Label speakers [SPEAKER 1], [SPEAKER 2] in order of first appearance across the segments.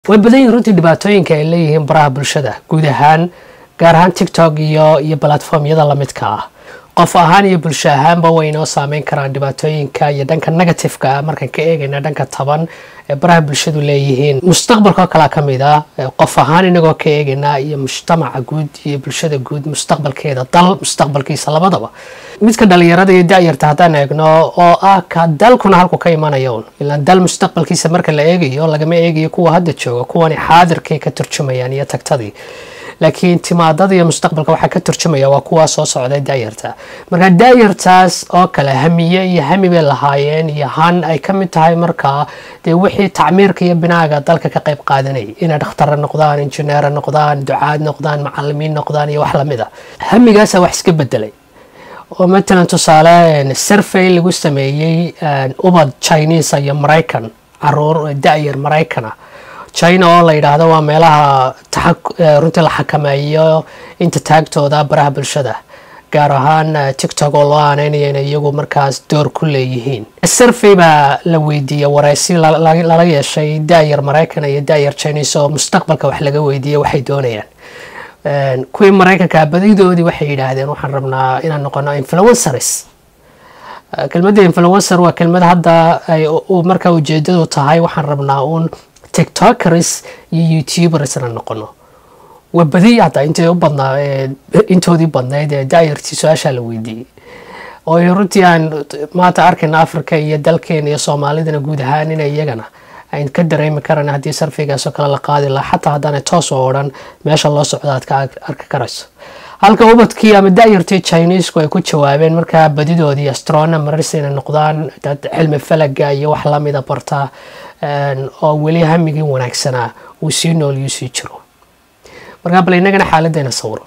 [SPEAKER 1] way badan yihin runtii dhibaatooyinka ay leeyihiin baraha bulshada guud ahaan gaar ahaan tiktok iyo iyo balatformyada lamidka ah qof ahaan iyo bulsho ahaanba way inoo saameyn karaan dhibaatooyinka iyo dhanka negativeka ah markaan ka eegayna dhanka taban ee baraha bulshadu leeyihiin mustaqbalka oo kalea ka mid ah qof ahaan inagoo ka eegayna iyo mujtamaca guud iyo bulshada guud mustaqbalkeeda dal mustaqbalkiisa labadaba midka dhalinyarada iyo da-yarta haddaan eegno oo ah ka dalkuna halku ka imanaya un ilaan dal mustaqbalkiisa marka la eegayo lagama eegayo kuwa hadda jooga kuwani xaadirkay ka turjumayaan iyo tagtadii laakiin timaadada iyo mustaqbalka waxaa ka turjumaya waa kuwaa soo socday daayarta marka daayartaas oo kale hamiye iyo hami bay lahaayeen iyo han ay ka mid tahay markaa dee wixii tacmiirka iyo binaaga dalka ka qayb qaadanayay inay dhakhtara noqdaan injineera noqdaan ducaad noqdaan macalimiin noqdaan iyo wax lamid a hamigaasa wax iska bedelay oo matalan tusaale survey lagu sameeyey ubad chinese iyo maraykan caruur da-yar maraykana china oo la yidhaahdo waa meelaha runtii la xakameeyo inta taagtooda baraha bulshada gaar ahaan tiktok oo loo aaneynaya inay iyagu markaas door ku leeyihiin survey baa la weydiiyey wareysi lala yeeshay da-yar maraykan iyo da-yar chinese oo mustaqbalka wax laga weydiiyey waxay doonayaan kuwii maraykanka badidoodii waxay yidhaahdeen waxaan rabnaa inaan noqono influencers kelmadda influencer waa kelmad hadda ay markaa ujeedadu tahay waxaan rabnaa uun tiktokers iyo youtubersna noqono waa badiy hadda intay u badnaa intoodii badnayd ee daayartii su-aashaa la weydiiyey oo runtii aan maanta arkayna africa iyo dalkeena iyo soomaalidana guud ahaan ina iyagana ayn ka dareemi karan haddii sarfigaasoo kale la qaadi laha xataa haddaanay toos oo odhan meesha loo socdo aad ka arki karayso halka ubadkii ama da-yartii chinesku ay ku jawaabeen markaa badidoodii astronomers inay noqdaan dad cilmi falaga iyo wax lamida barta oo weli hamigii wanaagsanaa uu sii nooliyuu sii jiro markaa bal inagana xaaladdeena sawiro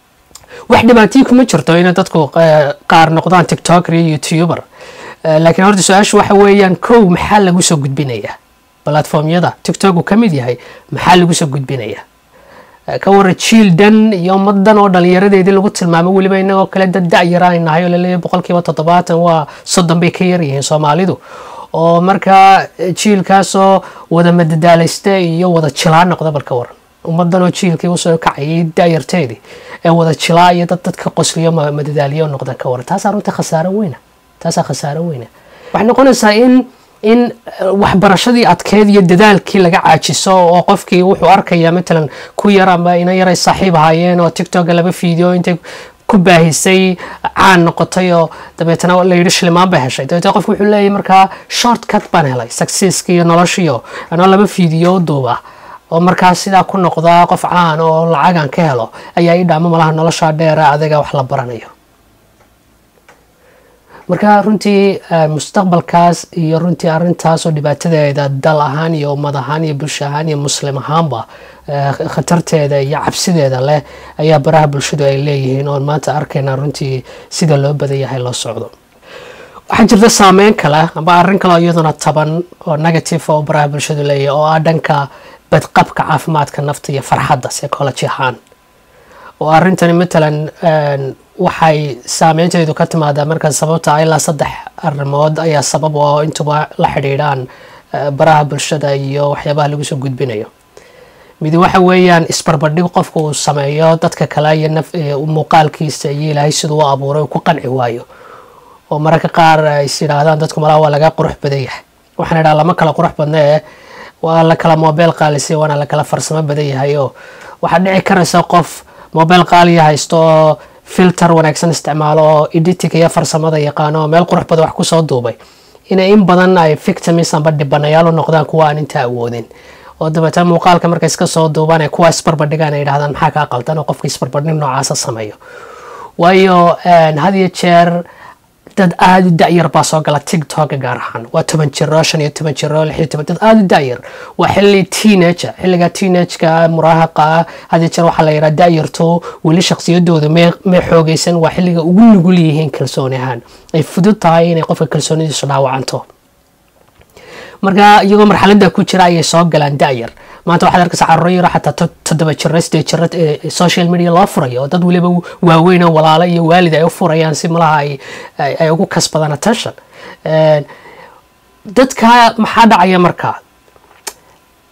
[SPEAKER 1] wax dhibaatii kuma jirto inay dadku qaar noqdaan tiktoker iyo youtuber laakiin horta su-aashu waxa weeyaan kow maxaa lagu soo gudbinayaa balatformyada tiktok uu ka mid yahay maxaa lagu soo gudbinayaa ka wara jiil dhan iyo ummadan oo dhalinyaradeedii lagu tilmaamo weliba inagoo kale dad da-yaraan nahay oo laleeyahy boqolkiiba toddobaatan waa soddon bay ka yaryihiin soomaalidu oo markaa jiilkaasoo wada madadaalaysta iyo wada jilaa noqda bal ka waran ummadan oo jiilkii usoo kacayay da-yarteedii ee wada jilaa iyo dad dadka qosliyo madadaaliyo noqda ka waran taasaa runtii khasaaro weyna taasaa khasaaro weyna waxay noqonaysaa in in waxbarashadii adkeed iyo dadaalkii laga caajiso oo qofkii wuxuu arkayaa matalan ku yar ama ina yaray saaxiib ahaayeen oo tiktoka laba fiideo intay ku baahisay caan noqotay oo dabeetana la yidhi shilimaan ba heshay dabeetna qofku wuxuu leeyahy markaa short cut baan helay successki iyo noloshiyo anoo laba fiideo duuba oo markaa sidaa ku noqdaa qof caan oo lacagan ka helo ayaa ii dhaamo malaha noloshaa dheera adiga wax la baranayo marka runtii mustaqbalkaas iyo runtii arintaasoo dhibaatadeeda dal ahaan iyo ummad ahaan iyo bulsho ahaan iyo muslim ahaanba khatarteeda iyo cabsideeda leh ayaa baraha bulshadu ay leeyihiin oon maanta arkayna runtii sida loo badan yahay loo socdo waxaa jirta saameyn kale amba arrin kale oo iyaduna taban oo negative oo baraha bulshadu leeyahay oo ah dhanka badqabka caafimaadka nafta iyo farxadda psychology ahaan oo arrintani matalan waxay saameynteedu ka timaadaa markaa sababta ilaa saddex arrimood ayaa sabab oo intuba la xidhiidhaan baraha bulshada iyo waxyaabaha lagu soo gudbinayo midi waxa weeyaan isbarbardhig qofka uu sameeyo dadka kale iyo muuqaalkiisa iyo ilaahay siduu u abuuray uu ku qanci waayo oo mararka qaar is yidhaahdaan dadku malaha waa laga qurux badan yahay waxaan idhaha lama kala qurux badna ee waa la kala mobile qaalisiya waana la kala farsamo badan yahay oo waxaad dhici karaysa qof mobile qaaliya haysto oo filter wanaagsan isticmaalo oo editing iyo farsamada yaqaano oo meel qurux badan wax kusoo duubay inay in badan ay victims amba dhibanayaal u noqdaan kuwa aan inta awoodin oo dabeetana muuqaalka markay iska soo duubaan ee kuwa isbarbardhigaan ay yidhahdaan maxaa kaa qaldan oo qofka isbarbardhig noocaasa sameeyo waayo had iyo jeer dad aada u da-yar baa soo gala tiktoka gaar ahaan waa toban jiro shan iyo toban jiro lix iyo toban dad aada u da-yar waa xilli teenager xilliga teenageka muraahaqa ah had iyo jeer waxaa la yidhaha da-yarto weli shaksiyadooda may may xoogeysan waa xilliga ugu nugul yihiin kalsooni ahaan ay fudud tahay inay qofka kalsoonidiisu dhaawacanto marka iyagoo marxaladda ku jira ayay soo galaan da-yar maanta waxaad arkaysa carruuro yaro xataa toddoba jiro sideed jiro social media loo furayo oo dad weliba waaweyn oo walaalo iyo waalid ay u furayaan si malaha ay ugu kasbadaan attention dadka maxaa dhacaya markaa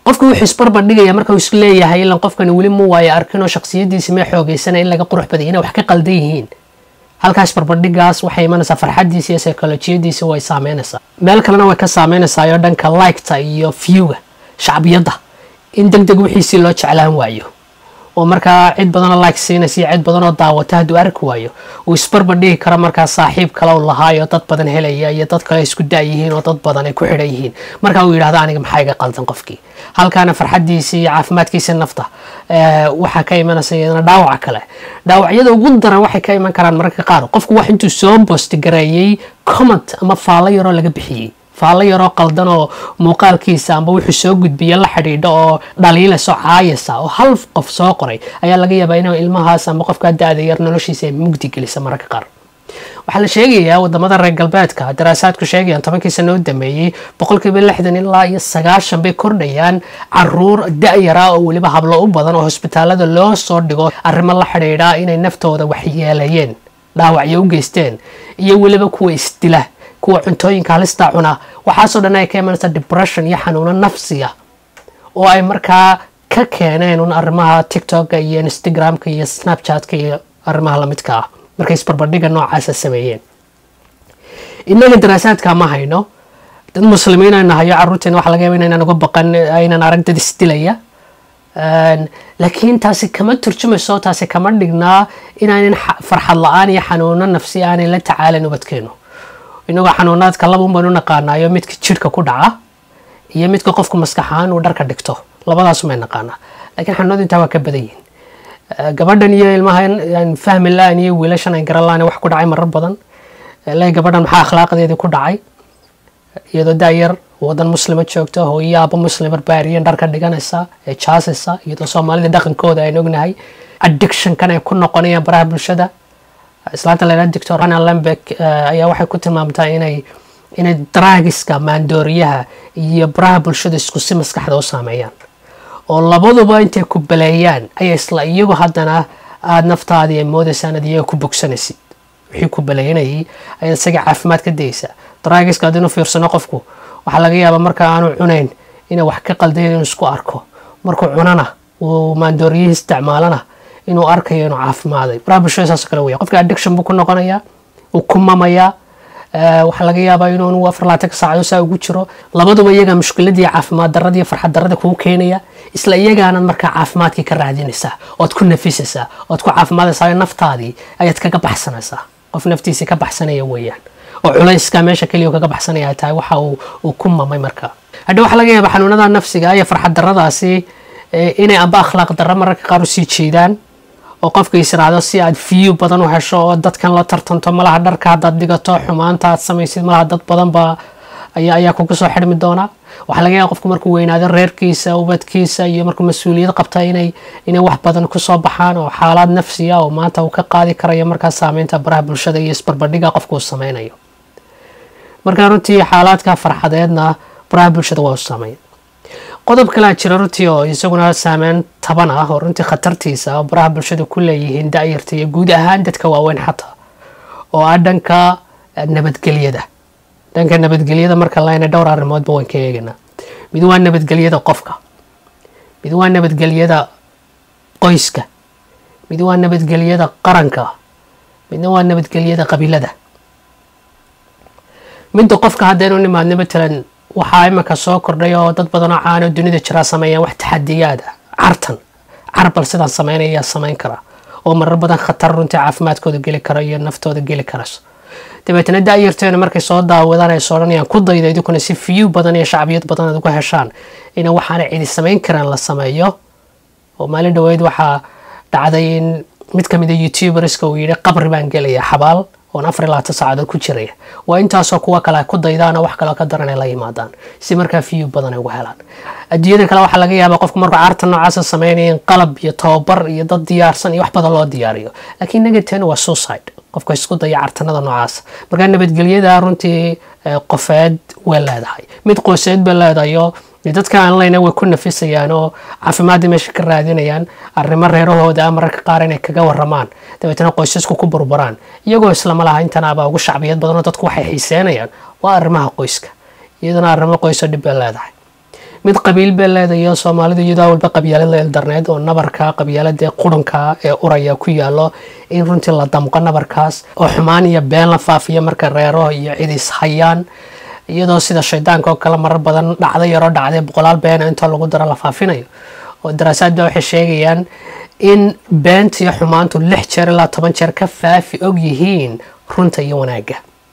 [SPEAKER 1] qofka wuxuu isbarbardhigaya marka uu is leeyahay ilan qofkani weli mu waayo arkin oo shaksiyadiisi mee xoogeysana in laga qurux baday inay wax ka qaldan yihiin halkaas barbardhigaas waxay imanaysaa farxadiisa iyo psycholojiyadiisa way saameynaysaa meel kalena way ka saameynaysaa oo dhanka liketa iyo viewga shacbiyadda in deg deg wixiisii loo jeclaan waayo oo markaa cid badanoo like siinaysa iyo cid badanoo daawata hadduu arki waayo uu isbarbardhigi karo markaa saaxiib kale u lahaayo dad badan helaya iyo dad kale isku da-yihiin oo dad badan ay ku xidhan yihiin markaa uu yidhahdo aniga maxaa iga qaldan qofkii halkaana farxadiisii iyo caafimaadkiisii nafta waxaa ka imanaysa iyadana dhaawaca kale dhaawacyada ugu daran waxay ka iman karaan mararka qaar qofku wax intuu soo bostigareeyey comment ama faallo yaroo laga bixiyey faallo yaroo qaldan oo muuqaalkiisa amba wuxuu soo gudbiya la xidhiidho oo dhaliilayso caayasa oo hal qof soo qoray ayaa laga yaabaa inuu ilmahaas amba qofkaa da-da yar noloshiisa ay mugdi gelisa mararka qaar waxaa la sheegayaa wadamada reer galbeedka daraasaadku sheegayaan tobankii sano u dameeyey boqolkiiba lixdan ilaa iyo sagaashan bay kordhayaan caruur da-yara oo weliba hablo u badan oo hosbitaalada loo soo dhigo arrimo la xidhiidha inay naftooda waxyeelayeen dhaawacyo u geysteen iyo weliba kuwa isdila kuwa cuntooyinka halista cuna waxaasoo dhan ay ka imanaysa depression iyo xanuuno nafsiya oo ay markaa ka keeneen un arrimaha tiktoka iyo instagramka iyo snapchatka iyo arrimaha lamidka ah markay isbarbardhiga noocaasa sameeyeen innaga daraasaadka ma hayno dad muslimiin aynu nahayo carruurteena waxa laga yaba inaynan uga baqan aynan arag dad isdilaya laakiin taasi kama turjumayso taasi kama dhignaa inaanan farxad la-aan iyo xanuuno nafsi aanay la tacaalin ubadkeenu inagoo xanuunaadka labaun baynu naqaanaayo midka jidhka ku dhaca iyo midka qofku maskaxahaan uu dharka dhigto labadaasumay naqaanaa lakiin xanuunadu intaa waa ka badan yihin gabadhan iyo ilmahan fahmi la-an iyo wiilashan ay garan la-an wax ku dhacay marar badan le gabadhan maxaa akhlaaqdeedii ku dhacay iyadoo da-yar wadan muslima joogto hooyo aaba muslim barbaariyan dharka dhiganaysa ee jaasaysa iyadoo soomaalida dhaqankooda aynu ognahay addictionkan ay ku noqonayaan baraha bulshada islaanta la yidhahdo doctor hana lambek ayaa waxay ku tilmaamtaa inay inay draagiska maandooriyaha iyo baraha bulshada isku si maskaxda u saameeyaan oo labaduba intay ku baleeyaan ayaa isla iyagu haddana aada naftaadii ay moodaysaan ad iyaga ku bogsanaysid wixii ku baleynayay ayaad isaga caafimaad ka dayeysaa draagiska haddii inu fiirsano qofku waxaa laga yaabaa marka aanu cunayn inay wax ka qaldayn inuu isku arko markuu cunana uu maandooriyihii isticmaalana inuu arkayo inuu caafimaaday baraha bulshada saasoo kale weya qofka addiction buu ku noqonayaa uu ku mamayaa waxaa laga yaabaa inuu afar laatanka saacado saa ugu jiro labaduba iyagaa mushkiladii caafimaad darada iyo farxad darada kugu keenaya isla iyagaanad markaa caafimaadkii ka raadinaysaa ood ku nafisaysaa ood ku caafimaadaysaa naftaadii ayaad kaga baxsanaysaa qof naftiisii ka baxsanaya weeyaan oo culayska meesha keliya kaga baxsanaya ay tahay waxa uu ku mamay markaa hadha waxaa laga yaabaa xanuunada nafsiga iyo farxad daradaasi inay amba akhlaaq darro mararka qaar usii jeedaan oo qofka israacdo si aad view badan u hesho oo dadkan la tartanto malaha dharka haddaad dhigato xumaanta aad samaysid malaha dad badan baa ayaa ayaa kugu soo xidhmi doona waxaa laga yaaba qofku markuu weynaado reerkiisa ubadkiisa iyo markuu mas-uuliyad qabta inay inay wax badan kusoo baxaan oo xaalaad nafsiya oo maanta uu ka qaadi karayo markaa saameynta baraha bulshada iyo isbarbardhiga qofku uu sameynayo markaa runtii xaalaadka farxadeedna baraha bulshada waa u saameyn qodob kalea jira runtii oo isaguna saameyn taban ah oo runtii khatartiisa oo baraha bulshada ku leeyihiin da-yarta iyo guud ahaan dadka waaweyn xataa oo ah dhanka nabadgelyada dhanka nabadgelyada marka layna dhowr arrimoodba waan ka eeganaa mid waa nabadgelyada qofka mid waa nabadgelyada qoyska mid waa nabadgelyada qaranka midna waa nabadgelyada qabiilada midda qofka haddaynu nimaadno matalan waxaa iminka soo kordhay oo dad badanoo caano dunida jiraa sameeyaan wax taxadiyaad ah cartan carbal sidaan sameynaya yaa sameyn kara oo marar badan khatar runtii caafimaadkooda geli karo iyo naftooda geli karayso dabeetana da-yarteena markay soo daawadaan ay soodhanayaan ku dayda idinkuna si fiyu badan iyo shacbiyad badan aad uga heshaan ina waxaana cidi samayn karaan la sameeyo oo maalin dhaweyd waxaa dhacday in mid ka mid a youtuberska uu yidhi qabri baan gelaya xabaal oon afar iyo labaatan saacadood ku jiraya waa intaasoo kuwa kale ku daydaan oo wax kaleo ka daran ay la yimaadaan si markaa fiyu badan ay uga helaan adduunyada kale waxaa laga yaabaa qofku markuu carta noocaasa sameynaya in qalab iyo tababar iyo dad diyaarsan iyo wax badan loo diyaariyo laakiin negateena waa suicide qofka isku daya cartanada noocaasa markaa nabadgelyada runtii qofeed way leedahay mid qoyseed bay leedahayo dadka aan leyna way ku nafisayaan oo caafimaadii meesha ka raadinayaan arrimo reerahooda ah mararka qaar inay kaga waramaan dabeetana qoysasku ku burburaan iyagoo islama laha intanaaba ugu shacbiyad badanoo dadku waxay xiiseenayaan waa arrimaha qoyska iyadana arrimo qoyso dhib bay leedahay mid qabiil bay leedayo soomaalidu iyadoo walba qabyaalad la eldarneyd oo nabarka qabyaalada qurunka ee uraya ku yaalo in runtii la damqo nabarkaas oo xumaan iyo been la faafiyo marka reero iyo cidis hayaan iyadoo sida shaydaanka oo kale marar badan dhacda yaroo dhacday boqolaal beena intoo lagu daro la faafinayo oo daraasaadba waxay sheegayaan in beenta iyo xumaantu lix jeer ilaa toban jeer ka faafi og yihiin runta iyo wanaagga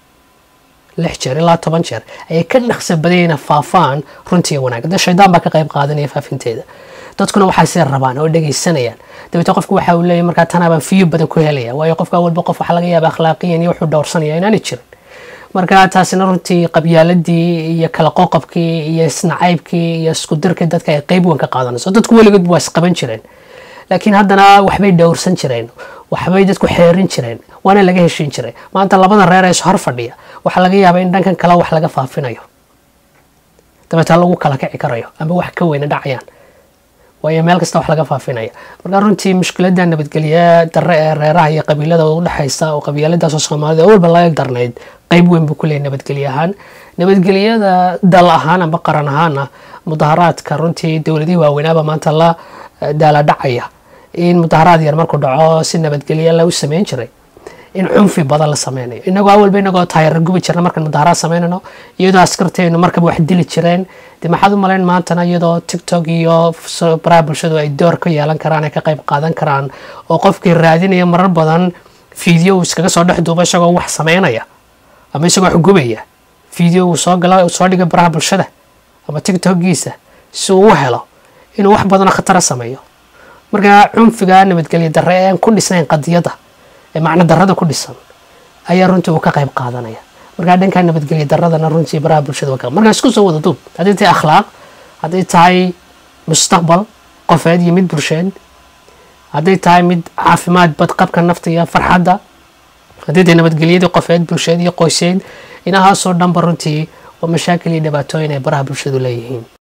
[SPEAKER 1] lix jeer ilaa toban jeer ayay ka dhaqsa badayna faafaan runta iyo wanaagga de shaydaan baa ka qayb qaadanaya faafinteeda dadkuna waxaasay rabaan oo dhegaysanayaan dabeete qofku waxa uu leeyahy markaa tanaabaan fiyo badan ku helaya waayo qofka walba qof waxaa laga yaaba akhlaaqiyan iyo wuxuu dhowrsanaya inaanay jirin marka taasina runtii qabyaaladii iyo kala qoqobkii iyo isnacaybkii iyo iskudirkii dadka ay qeyb weyn ka qaadanayso dadku weligood waa isqaban jireen laakiin haddana waxbay dhowrsan jireen waxbay dadku xeerin jireen waana laga heshiin jiray maanta labada reer ee is hor fadhiya waxaa laga yaabaa in dhankan kale wax laga faafinayo dabeeta lagu kala kici karayo amba wax ka weyna dhacayaan waayo meel kasta wax laga faafinaya marka runtii mushkilada nabadgelye dare ee reeraha iyo qabiilada udhexaysa oo qabiiladaasoo soomaalida oo walba laga darnayd qeyb weyn buu ku leeyahy nabadgelye ahaan nabadgelyada dal ahaan amba qaran ahaana mudaharaadka runtii dowladihii waaweynaaba maanta la daala dhacaya in mudaharaad yar markuu dhaco si nabadgelye lagu sameyn jiray in cunfi badan la sameynayo inagoo awalba inagoo taayara gubi jirna markaan mudaharaad sameynayno iyadoo askarteenu markaba wax dili jireen de maxaad u malayn maantana iyadoo tiktok iyo baraha bulshadu ay door ka yeelan karaan ay ka qayb qaadan karaan oo qofkii raadinaya marar badan fiideo uu iskaga soo dhex duuba isagoo wax sameynaya ama isagoo wax gubaya fiideo uu soo gala soo dhiga baraha bulshada ama tiktokiisa si uu u helo inuu wax badanoo khatara sameeyo marka cunfiga nabadgelye darre ee aan ku dhisnayn qadiyadda ee macno darrada ku dhisan ayaa runtii uu ka qayb qaadanaya markaa dhankaa nabadgelye darradana runtii baraha bulshada waa markaa isku soo wada duub haddii tahay akhlaaq hadday tahay mustaqbal qofeed iyo mid bulsheed hadday tahay mid caafimaad badqabka nafta iyo farxadda haddii tahay nabadgelyadii qofeed bulsheed iyo qoyseed inahaasoo dhanba runtii waa mashaakil iyo dhibaatooyin ay baraha bulshadu leeyihiin